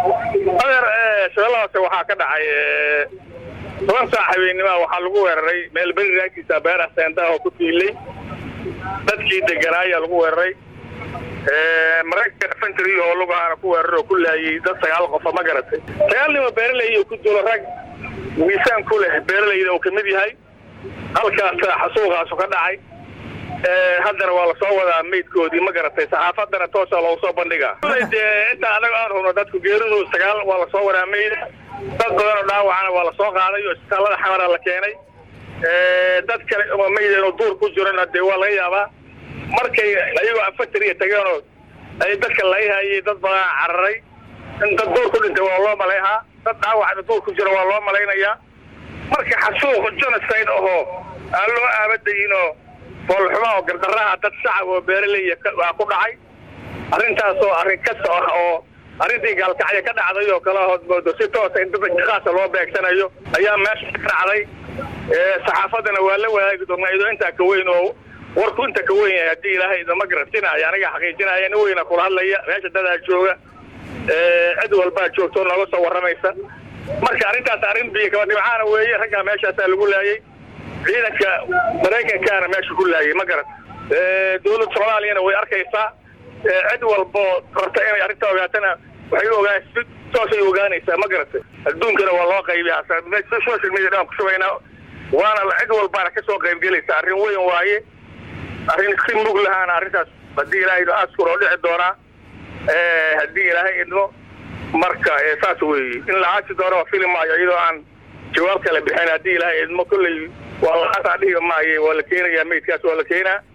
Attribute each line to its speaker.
Speaker 1: adeer shabeellahaase waxaa ka dhacay toban saac habeennimoa waxaa lagu weeraray meel beri raagtiisa beeraha seendaha oo ku tiilay dadkii deganaayaa lagu weeraray maraykanka infantry oo lugahaana ku weerar oo ku laayay dad sagaal qofa ma garatay sagaal nimo beeraley oo ku dulo rag miisaan ku leh beeralayda uu ka mid yahay halkaas xasuuqaasu ka dhacay haddana waa lasoo wadaa maydkoodii ma garatay saxaafadana toosa loogu soo bandhigaa dee intaa anaga aan hubno dadku geeridu sagaal waa lasoo wadaa mayda dad badanoo dhaawacana waa lasoo qaaday oo isbitaallada xamara la keenay dad kale oo mayda inuu duur ku jirona dee waa laga yaabaa markay ayagoo afatariya tageenoo ay dadka layhayay dad badan cararay in dad duur ku dhintay waa loo malayhaa dad dhaawacna duur ku jira waa loo malaynayaa marka xasuuq genocide ahoo aan loo aabadayinoo foolxuma oo gardaraha dad shacab oo beeraleya waa ku dhacay arrintaasoo arrin kasta ah oo arrintii gaalkacya ka dhacday oo kale hood moodo si toosa in dad khaasa loo beegsanayo ayaa meesha ka dhacday saxaafadana waa la wadaagi doonaa idoo intaa ka weyn oo warku inta ka weyn yahay haddii ilaahay idama garantinaya aniga xaqiijinaya nin weyna kula hadlaya meesha dadaa jooga cid walbaa joogtoo nooga soo warramaysa marka arrintaas arrin biyo kaba dhibcaana weeye raggaa meeshaasaa lagu laayay ciidanka maraykankaana meesha ku laayay ma garat dawladda soomaaliyana way arkaysaa cid walboo rabta inay arrinta ogaatana waxay ogaa si toosay ogaanaysaa ma garatay adduunkana waa loo qaybiyaa social media dhan ku shubaynaa waana cid walbaana ka soo qaybgelaysa arrin weyn waaye arrin si mug lahaana arrintaas haddii ilaahay askur oo dhici doonaa haddii ilaahay idmo marka saas weeye in la caasi doono waa fili maayo iyadoo aan jawaab kala bixin haddii ilaahay idmo kolley waa laasaa dhihi maaye waa la keenayaa maydkaas waa la keenaa